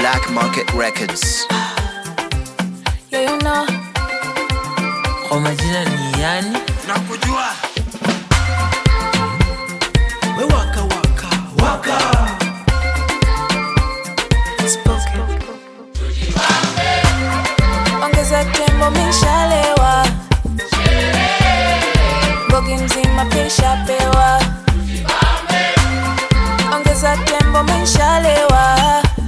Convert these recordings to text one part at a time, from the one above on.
Black Market Records. Yeah, you know. Kwa majina ni yani nakujua we waka waka waka spoken. Ongeza tembo mishalewa. Bogi mzima pisha pewa. Ongeza tembo mishalewa.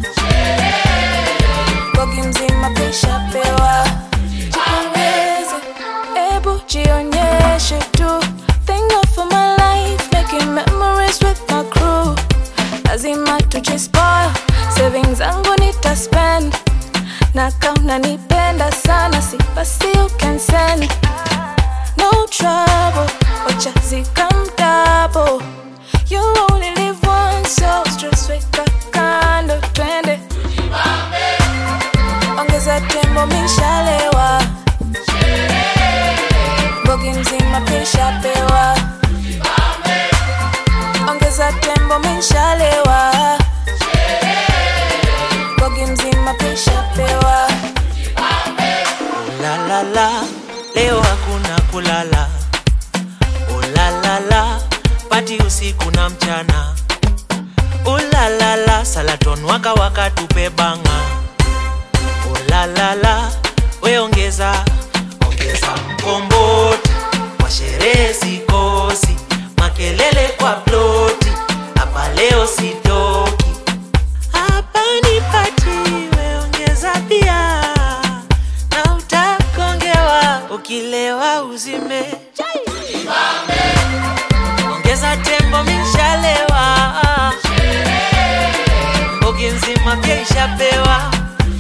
Bogi mzima pisha pewa. Jipongeze, ebu jionyeshe tu. Thank God for my life, making memories with my crew. Lazima tujispoil, savings zangu nitaspend na kama unanipenda sana si basi you can send no trouble wacha zikamdabo you only live once so stress weka kando twende ongeza tembo mishalewa bogi mzima pisha pewa ongeza tembo mishalewa bogi mzima pisha pewa Ulalala, leo hakuna kulala. Ulalala, pati usiku na mchana. Ulalala, salaton waka waka tupe banga. Ulalala, we ongeza, ongeza mkomboti. Kwa sherehe sikosi, makelele kwa ploti. Hapa leo sitoki. Hapa ni pati, we ongeza pia na utakongewa ukilewa uzime ongeza tembo mishalewa mbogi nzima pia ishapewa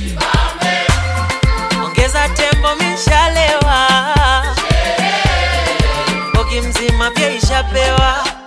ongeza tembo mishalewa mbogi mzima pia ishapewa